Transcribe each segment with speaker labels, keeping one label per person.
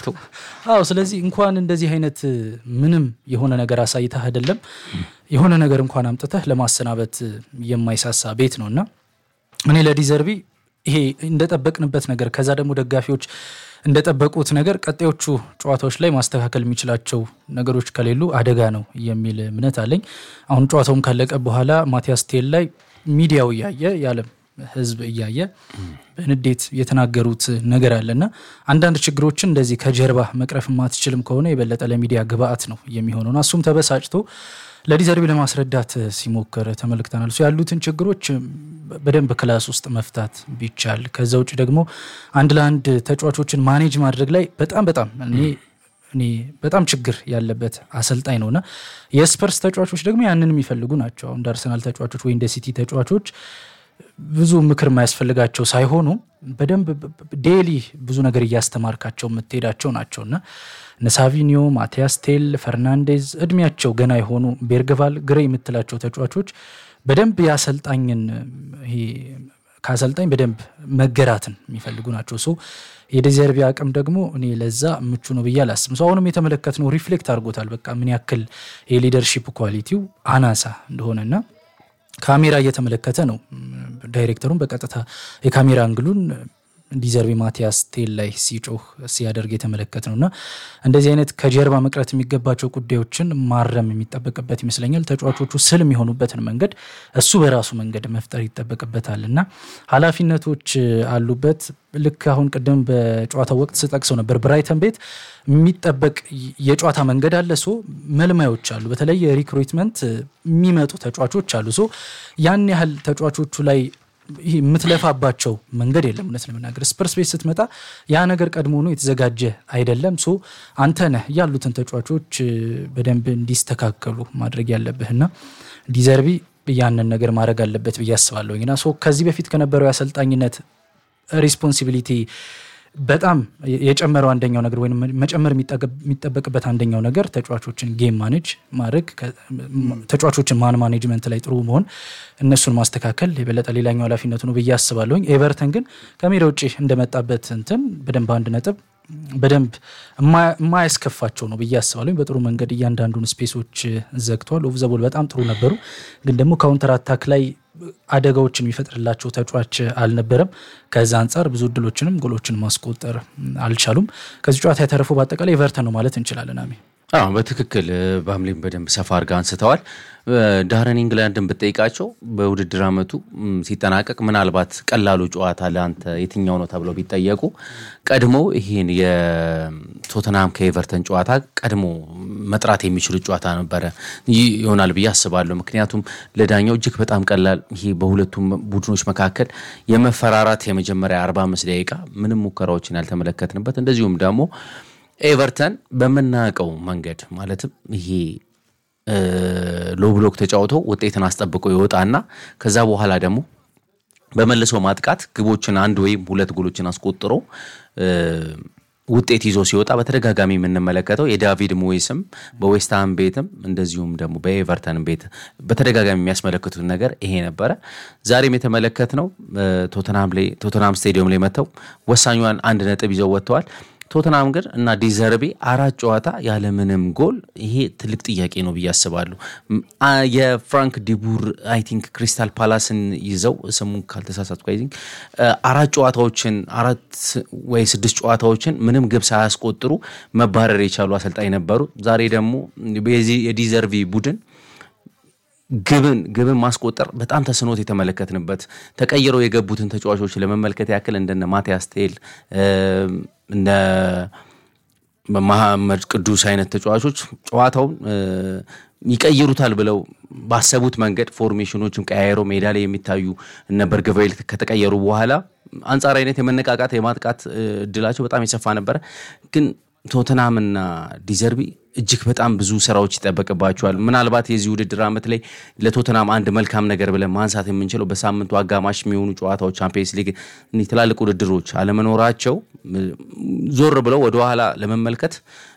Speaker 1: አዎ ስለዚህ እንኳን እንደዚህ አይነት ምንም የሆነ ነገር አሳይተህ አይደለም የሆነ ነገር እንኳን አምጥተህ ለማሰናበት የማይሳሳ ቤት ነው እና እኔ ለዲዘርቢ ይሄ እንደጠበቅንበት ነገር ከዛ ደግሞ ደጋፊዎች እንደጠበቁት ነገር ቀጣዮቹ ጨዋታዎች ላይ ማስተካከል የሚችላቸው ነገሮች ከሌሉ አደጋ ነው የሚል እምነት አለኝ። አሁን ጨዋታውን ካለቀ በኋላ ማቲያስ ቴል ላይ ሚዲያው እያየ የዓለም ሕዝብ እያየ በንዴት የተናገሩት ነገር አለና አንዳንድ ችግሮችን እንደዚህ ከጀርባ መቅረፍ የማትችልም ከሆነ የበለጠ ለሚዲያ ግብአት ነው የሚሆነውና እሱም ተበሳጭቶ ለዲዘርቢ ለማስረዳት ሲሞክር ተመልክተናል። እሱ ያሉትን ችግሮች በደንብ ክላስ ውስጥ መፍታት ቢቻል፣ ከዛ ውጭ ደግሞ አንድ ለአንድ ተጫዋቾችን ማኔጅ ማድረግ ላይ በጣም በጣም እኔ እኔ በጣም ችግር ያለበት አሰልጣኝ ነውና የስፐርስ ተጫዋቾች ደግሞ ያንን የሚፈልጉ ናቸው። እንደ አርሰናል ተጫዋቾች ወይ እንደ ሲቲ ተጫዋቾች ብዙ ምክር የማያስፈልጋቸው ሳይሆኑ በደንብ ዴሊ ብዙ ነገር እያስተማርካቸው የምትሄዳቸው ናቸውና እነ ሳቪኒዮ፣ ማቲያስ ቴል፣ ፈርናንዴዝ እድሜያቸው ገና የሆኑ ቤርግቫል፣ ግሬ የምትላቸው ተጫዋቾች በደንብ የአሰልጣኝን ይሄ ከአሰልጣኝ በደንብ መገራትን የሚፈልጉ ናቸው። ሶ የዴዘርቢ አቅም ደግሞ እኔ ለዛ ምቹ ነው ብዬ አላስብም። ሰው አሁንም የተመለከትነው ሪፍሌክት አድርጎታል። በቃ ምን ያክል የሊደርሺፕ ኳሊቲው አናሳ እንደሆነና ካሜራ እየተመለከተ ነው ዳይሬክተሩን በቀጥታ የካሜራ አንግሉን ዲዘርቢ ማቲያስ ቴል ላይ ሲጮህ ሲያደርግ የተመለከት ነው እና እንደዚህ አይነት ከጀርባ መቅረት የሚገባቸው ጉዳዮችን ማረም የሚጠበቅበት ይመስለኛል። ተጫዋቾቹ ስል የሚሆኑበትን መንገድ እሱ በራሱ መንገድ መፍጠር ይጠበቅበታል እና ኃላፊነቶች አሉበት። ልክ አሁን ቅድም በጨዋታው ወቅት ስጠቅሰው ነበር ብራይተን ቤት የሚጠበቅ የጨዋታ መንገድ አለ። ሶ መልማዮች አሉ፣ በተለይ የሪክሩትመንት የሚመጡ ተጫዋቾች አሉ። ሶ ያን ያህል ተጫዋቾቹ ላይ ይህ የምትለፋባቸው መንገድ የለም። እውነት ለመናገር ስፐርስ ቤት ስትመጣ ያ ነገር ቀድሞውኑ የተዘጋጀ አይደለም። ሶ አንተ ነህ ያሉትን ተጫዋቾች በደንብ እንዲስተካከሉ ማድረግ ያለብህና ዲዘርቢ ያንን ነገር ማድረግ አለበት ብዬ አስባለሁኝ እና ሶ ከዚህ በፊት ከነበረው የአሰልጣኝነት ሪስፖንሲቢሊቲ በጣም የጨመረው አንደኛው ነገር ወይም መጨመር የሚጠበቅበት አንደኛው ነገር ተጫዋቾችን ጌም ማኔጅ ማድረግ ተጫዋቾችን ማን ማኔጅመንት ላይ ጥሩ መሆን እነሱን ማስተካከል የበለጠ ሌላኛው ኃላፊነቱ ነው ብዬ አስባለሁኝ። ኤቨርተን ግን ከሜዳ ውጭ እንደመጣበት እንትን በደንብ አንድ ነጥብ በደንብ የማያስከፋቸው ነው ብዬ አስባለሁ። በጥሩ መንገድ እያንዳንዱን ስፔሶች ዘግተዋል። ኦፍ ዘ ቦል በጣም ጥሩ ነበሩ፣ ግን ደግሞ ካውንተር አታክ ላይ አደጋዎችን የሚፈጥርላቸው ተጫዋች አልነበረም። ከዛ አንጻር ብዙ እድሎችንም ጎሎችን ማስቆጠር አልቻሉም። ከዚህ ጨዋታ የተረፈው በአጠቃላይ ኤቨርተን ነው ማለት እንችላለን። አሜ
Speaker 2: አዎ በትክክል በሐምሌም በደንብ ሰፋ አድርጋ አንስተዋል። ዳረን ኢንግላንድን ብጠይቃቸው በውድድር ዓመቱ ሲጠናቀቅ ምናልባት ቀላሉ ጨዋታ ለአንተ የትኛው ነው ተብለው ቢጠየቁ ቀድሞ ይህን የቶተንሃም ከኤቨርተን ጨዋታ ቀድሞ መጥራት የሚችሉት ጨዋታ ነበረ ይሆናል ብዬ አስባለሁ። ምክንያቱም ለዳኛው እጅግ በጣም ቀላል ይሄ በሁለቱም ቡድኖች መካከል የመፈራራት የመጀመሪያ 45 ደቂቃ ምንም ሙከራዎችን ያልተመለከትንበት እንደዚሁም ደግሞ ኤቨርተን በምናውቀው መንገድ ማለትም ይሄ ሎ ብሎክ ተጫውቶ ውጤትን አስጠብቆ ይወጣና ከዛ በኋላ ደግሞ በመልሶ ማጥቃት ግቦችን አንድ ወይም ሁለት ጎሎችን አስቆጥሮ ውጤት ይዞ ሲወጣ በተደጋጋሚ የምንመለከተው የዳቪድ ሞይስም በዌስትሃም ቤትም እንደዚሁም ደግሞ በኤቨርተን ቤት በተደጋጋሚ የሚያስመለክቱት ነገር ይሄ ነበረ። ዛሬም የተመለከትነው ቶተንሃም ስቴዲየም ላይ መጥተው ወሳኟን አንድ ነጥብ ይዘው ወጥተዋል። ቶተናም ግን እና ዲዘርቢ አራት ጨዋታ ያለምንም ጎል ይሄ ትልቅ ጥያቄ ነው ብዬ አስባለሁ። የፍራንክ ዲቡር አይ ቲንክ ክሪስታል ፓላስን ይዘው ስሙን ካልተሳሳትኩ አይ ቲንክ አራት ጨዋታዎችን አራት ወይ ስድስት ጨዋታዎችን ምንም ግብ ሳያስቆጥሩ መባረር የቻሉ አሰልጣኝ ነበሩ። ዛሬ ደግሞ የዲዘርቪ ቡድን ግብን ግብን ማስቆጠር በጣም ተስኖት የተመለከትንበት ተቀይረው የገቡትን ተጫዋቾች ለመመልከት ያክል እንደነ ማቲያስ ቴል እንደ መሐመድ ቅዱስ አይነት ተጫዋቾች ጨዋታውን ይቀይሩታል ብለው ባሰቡት መንገድ ፎርሜሽኖችም ቀያየረው ሜዳ ላይ የሚታዩ እነ በርግቫይል ከተቀየሩ በኋላ አንጻራዊነት የመነቃቃት የማጥቃት እድላቸው በጣም የሰፋ ነበረ ግን ቶተናምና ዲዘርቢ እጅግ በጣም ብዙ ስራዎች ይጠበቅባቸዋል። ምናልባት የዚህ ውድድር ዓመት ላይ ለቶተናም አንድ መልካም ነገር ብለን ማንሳት የምንችለው በሳምንቱ አጋማሽ የሚሆኑ ጨዋታዎች ቻምፒየንስ ሊግ ትላልቅ ውድድሮች አለመኖራቸው ዞር ብለው ወደኋላ ለመመልከት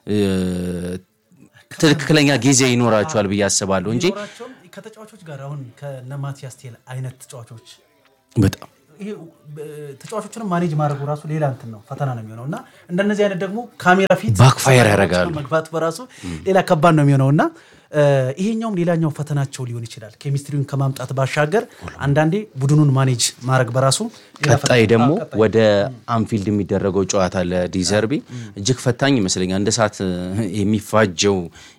Speaker 2: ትክክለኛ ጊዜ ይኖራቸዋል ብዬ አስባለሁ እንጂ
Speaker 3: ከተጫዋቾች ጋር አሁን ከነ ማቲያስ ቴል አይነት ተጫዋቾች
Speaker 2: በጣም
Speaker 3: ይሄ ተጫዋቾችንም ማኔጅ ማድረጉ ራሱ ሌላ እንትን ነው ፈተና ነው የሚሆነው እና እንደነዚህ አይነት ደግሞ ካሜራ ፊት
Speaker 2: ባክፋየር ያደርጋሉ።
Speaker 3: መግባት በራሱ ሌላ ከባድ ነው የሚሆነው እና ይሄኛውም ሌላኛው ፈተናቸው ሊሆን ይችላል። ኬሚስትሪውን ከማምጣት ባሻገር አንዳንዴ ቡድኑን ማኔጅ ማድረግ በራሱ ሌላ ፈተና
Speaker 2: ቀጣይ ደግሞ
Speaker 3: አዎ፣ ቀጣይ።
Speaker 2: ወደ አንፊልድ የሚደረገው ጨዋታ ለዲዘርቢ እጅግ ፈታኝ ይመስለኛል። እንደ ሰዓት የሚፋጀው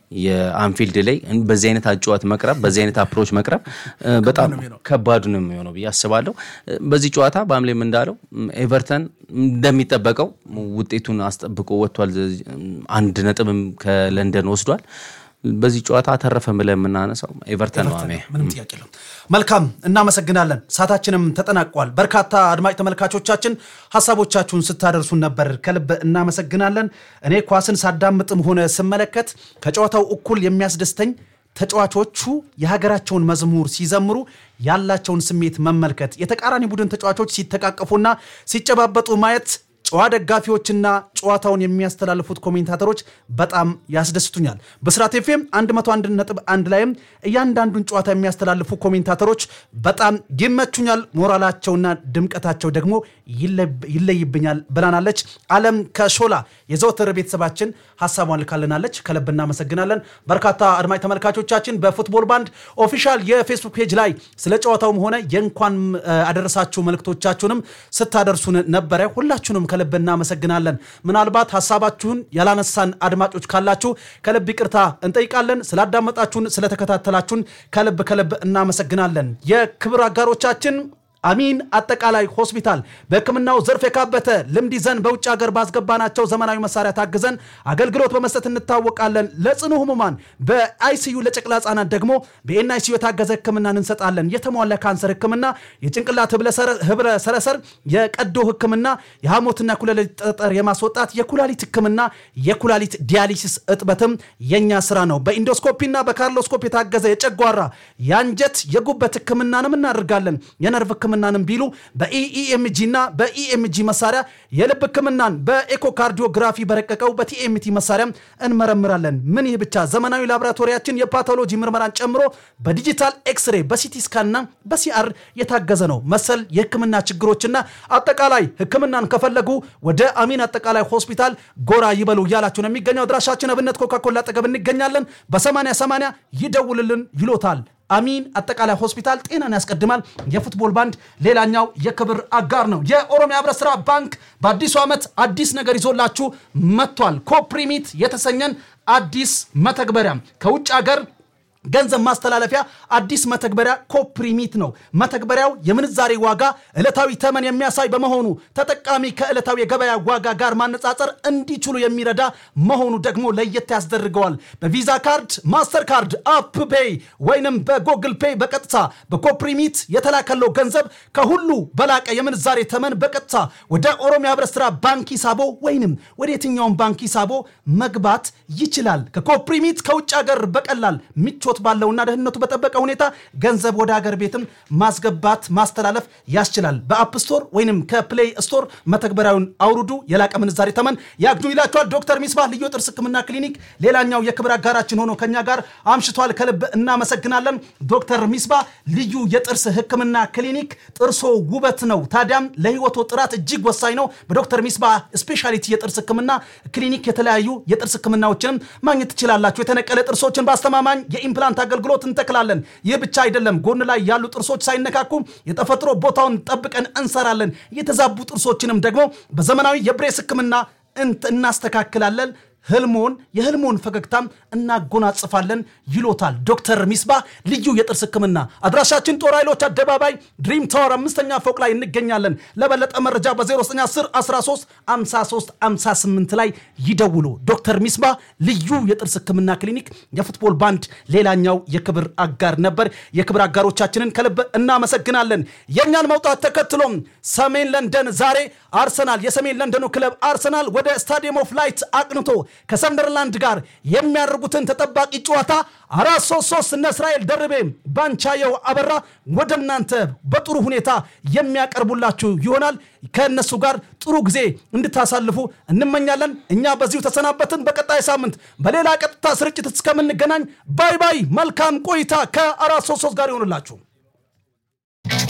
Speaker 2: የአንፊልድ ላይ በዚህ አይነት አጨዋት መቅረብ በዚህ አይነት አፕሮች መቅረብ እ፣ በጣም ከባዱ ነው የሚሆነው ብዬ አስባለሁ። እ፣ በዚህ ጨዋታ በአምሌም እንዳለው ም፣ ኤቨርተን እንደሚጠበቀው ውጤቱን አስጠብቆ ወጥቷል። አንድ ነጥብም ከለንደን ወስዷል። በዚህ ጨዋታ አተረፈ ብለን የምናነሳው ኤቨርተን ነው። አሜ
Speaker 3: ምንም ጥያቄ የለም። መልካም እናመሰግናለን። ሰዓታችንም ተጠናቋል። በርካታ አድማጭ ተመልካቾቻችን ሀሳቦቻችሁን ስታደርሱን ነበር፣ ከልብ እናመሰግናለን። እኔ ኳስን ሳዳምጥም ሆነ ስመለከት ከጨዋታው እኩል የሚያስደስተኝ ተጫዋቾቹ የሀገራቸውን መዝሙር ሲዘምሩ ያላቸውን ስሜት መመልከት፣ የተቃራኒ ቡድን ተጫዋቾች ሲተቃቀፉና ሲጨባበጡ ማየት ጨዋ ደጋፊዎችና ጨዋታውን የሚያስተላልፉት ኮሜንታተሮች በጣም ያስደስቱኛል። በስራት ኤፍኤም 101.1 ላይም እያንዳንዱን ጨዋታ የሚያስተላልፉ ኮሜንታተሮች በጣም ይመቹኛል። ሞራላቸውና ድምቀታቸው ደግሞ ይለ- ይለይብኛል ብላናለች። አለም ከሾላ የዘወትር ቤተሰባችን ሀሳቧን ልካልናለች። ከልብ እናመሰግናለን። በርካታ አድማጭ ተመልካቾቻችን በፉትቦል ባንድ ኦፊሻል የፌስቡክ ፔጅ ላይ ስለ ጨዋታውም ሆነ የእንኳን እ፣ አደረሳችሁ መልእክቶቻችሁንም ስታደርሱን ነበረ። ሁላችሁንም ከልብ እናመሰግናለን። ምናልባት ሀሳባችሁን ያላነሳን አድማጮች ካላችሁ ከልብ ይቅርታ እንጠይቃለን። ስላዳመጣችሁን፣ ስለተከታተላችሁን ከልብ ከልብ እናመሰግናለን። የክብር አጋሮቻችን አሚን አጠቃላይ ሆስፒታል በሕክምናው ዘርፍ የካበተ ልምድ ይዘን በውጭ ሀገር ባስገባናቸው ዘመናዊ መሳሪያ ታግዘን አገልግሎት በመስጠት እንታወቃለን። ለጽኑ ህሙማን በአይሲዩ ለጨቅላ ህጻናት ደግሞ በኤንአይሲዩ የታገዘ ሕክምናን እንሰጣለን። የተሟላ ካንሰር ሕክምና፣ የጭንቅላት ህብረ ሰረሰር፣ የቀዶ ሕክምና፣ የሐሞትና ኩላሊት ጠጠር የማስወጣት የኩላሊት ሕክምና፣ የኩላሊት ዲያሊሲስ እጥበትም የኛ ስራ ነው። በኢንዶስኮፒና በካርሎስኮፕ የታገዘ የጨጓራ የአንጀት የጉበት ሕክምናንም እናደርጋለን። የነርቭ ህክምናንም ቢሉ በኢኢኤምጂ እና በኢኤምጂ መሳሪያ የልብ ህክምናን በኤኮካርዲዮግራፊ በረቀቀው በቲኤምቲ መሳሪያም እንመረምራለን። ምን ይህ ብቻ ዘመናዊ ላቦራቶሪያችን የፓቶሎጂ ምርመራን ጨምሮ በዲጂታል ኤክስሬ በሲቲ ስካንና በሲአር የታገዘ ነው። መሰል የህክምና ችግሮችና አጠቃላይ ህክምናን ከፈለጉ ወደ አሚን አጠቃላይ ሆስፒታል ጎራ ይበሉ እያላችሁ ነው የሚገኘው። አድራሻችን አብነት ኮካኮላ አጠገብ እንገኛለን። በ80 80 ይደውልልን ይሎታል። አሚን አጠቃላይ ሆስፒታል ጤናን ያስቀድማል። የፉትቦል ባንድ ሌላኛው የክብር አጋር ነው። የኦሮሚያ ህብረት ስራ ባንክ በአዲሱ ዓመት አዲስ ነገር ይዞላችሁ መጥቷል። ኮፕሪሚት የተሰኘን አዲስ መተግበሪያ ከውጭ ሀገር ገንዘብ ማስተላለፊያ አዲስ መተግበሪያ ኮፕሪሚት ነው። መተግበሪያው የምንዛሬ ዋጋ ዕለታዊ ተመን የሚያሳይ በመሆኑ ተጠቃሚ ከዕለታዊ የገበያ ዋጋ ጋር ማነጻጸር እንዲችሉ የሚረዳ መሆኑ ደግሞ ለየት ያስደርገዋል። በቪዛ ካርድ፣ ማስተር ካርድ፣ አፕ ፔይ ወይንም በጎግል ፔይ በቀጥታ በኮፕሪሚት የተላከለው ገንዘብ ከሁሉ በላቀ የምንዛሬ ተመን በቀጥታ ወደ ኦሮሚያ ህብረት ስራ ባንክ ሂሳቦ ወይንም ወደ የትኛውም ባንክ ሂሳቦ መግባት ይችላል። ከኮፕሪሚት ከውጭ ሀገር በቀላል ምቾት ባለውና ደህንነቱ በጠበቀ ሁኔታ ገንዘብ ወደ ሀገር ቤትም ማስገባት ማስተላለፍ ያስችላል። በአፕ ስቶር ወይንም ከፕሌይ ስቶር መተግበሪያውን አውርዱ፣ የላቀ ምንዛሬ ተመን ያግኙ ይላቸዋል። ዶክተር ሚስባህ ልዩ የጥርስ ህክምና ክሊኒክ ሌላኛው የክብር አጋራችን ሆኖ ከኛ ጋር አምሽቷል። ከልብ እናመሰግናለን። ዶክተር ሚስባህ ልዩ የጥርስ ህክምና ክሊኒክ ጥርሶ ውበት ነው፣ ታዲያም ለህይወቶ ጥራት እጅግ ወሳኝ ነው። በዶክተር ሚስባህ ስፔሻሊቲ የጥርስ ህክምና ክሊኒክ የተለያዩ የጥርስ ህክምናዎችንም ማግኘት ትችላላችሁ። የተነቀለ ጥርሶችን በአስተማማኝ የኢምፕላንት አገልግሎት እንተክላለን። ይህ ብቻ አይደለም፣ ጎን ላይ ያሉ ጥርሶች ሳይነካኩ የተፈጥሮ ቦታውን ጠብቀን እንሰራለን። የተዛቡ ጥርሶችንም ደግሞ በዘመናዊ የብሬስ ህክምና እንት- እናስተካክላለን። ህልሞን የህልሞን ፈገግታም እናጎናጽፋለን ይሎታል ዶክተር ሚስባ ልዩ የጥርስ ህክምና አድራሻችን ጦር ኃይሎች አደባባይ ድሪም ታወር አምስተኛ ፎቅ ላይ እንገኛለን ለበለጠ መረጃ በ0910 13 53 58 ላይ ይደውሉ ዶክተር ሚስባ ልዩ የጥርስ ህክምና ክሊኒክ የፉትቦል ባንድ ሌላኛው የክብር አጋር ነበር የክብር አጋሮቻችንን ከልብ እናመሰግናለን የእኛን መውጣት ተከትሎም ሰሜን ለንደን ዛሬ አርሰናል የሰሜን ለንደኑ ክለብ አርሰናል ወደ ስታዲየም ኦፍ ላይት አቅንቶ ከሰንደርላንድ ጋር የሚያደርጉትን ተጠባቂ ጨዋታ አራት ሶስት ሶስት እነ እስራኤል ደርቤ ባንቻየው አበራ ወደ እናንተ በጥሩ ሁኔታ የሚያቀርቡላችሁ ይሆናል። ከእነሱ ጋር ጥሩ ጊዜ እንድታሳልፉ እንመኛለን። እኛ በዚሁ ተሰናበትን። በቀጣይ ሳምንት በሌላ ቀጥታ ስርጭት እስከምንገናኝ ባይ ባይ። መልካም ቆይታ ከአራት ሶስት ሶስት ጋር ይሆኑላችሁ።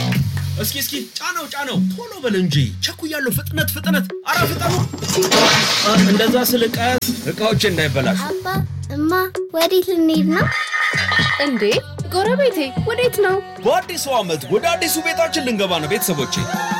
Speaker 4: እስኪ እስኪ ጫነው ጫነው፣ ቶሎ በል እንጂ ቸኩያለሁ። ፍጥነት ፍጥነት፣ አረ ፍጠኑ! አ፣ እንደዛ ስል ቀስ እቃዎች እንዳይበላሹ።
Speaker 5: አባ እማ ወዴት ልንሄድ ነው?
Speaker 6: እንዴ ጎረቤቴ ወዴት ነው?
Speaker 4: በአዲሱ ዓመት ወደ አዲሱ ቤታችን ልንገባ ነው ቤተሰቦቼ።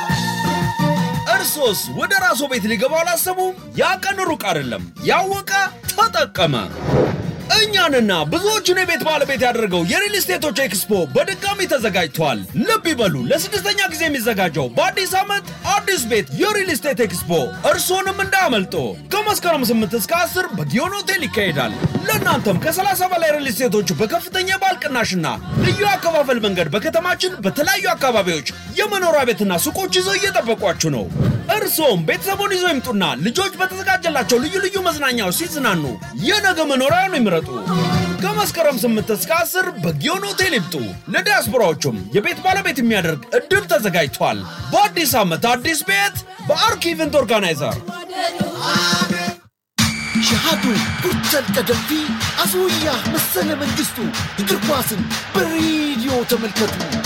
Speaker 4: እርሶስ ወደ ራስዎ ቤት ሊገባ አላሰቡም? ያ ቀን ሩቅ አይደለም። ያወቀ ተጠቀመ። እኛንና ብዙዎቹን የቤት ባለቤት ያደረገው የሪል ስቴቶች ኤክስፖ በድጋሚ ተዘጋጅቷል። ልብ ይበሉ፣ ለስድስተኛ ጊዜ የሚዘጋጀው በአዲስ ዓመት አዲስ ቤት የሪል ስቴት ኤክስፖ እርስዎንም እንዳያመልጦ። ከመስከረም 8 እስከ 10 በጊዮን ሆቴል ይካሄዳል። ለእናንተም ከ30 በላይ ሪል ስቴቶች በከፍተኛ የባል ቅናሽና ልዩ አከፋፈል መንገድ በከተማችን በተለያዩ አካባቢዎች የመኖሪያ ቤትና ሱቆች ይዘው እየጠበቋችሁ ነው። እርስዎም ቤተሰቡን ይዘው ይምጡና ልጆች በተዘጋጀላቸው ልዩ ልዩ መዝናኛዎች ሲዝናኑ የነገ መኖሪያውን ይምረጡ። ከመስከረም 8 እስከ 10 በጊዮን ሆቴል ይምጡ። ለዲያስፖራዎቹም የቤት ባለቤት የሚያደርግ እድል ተዘጋጅቷል። በአዲስ ዓመት አዲስ ቤት በአርክ ኢቨንት ኦርጋናይዘር
Speaker 7: ሸሃዱ ጉርተን ቀደምቲ አስውያ መሰለ መንግስቱ እግር ኳስን በሬዲዮ ተመልከቱ።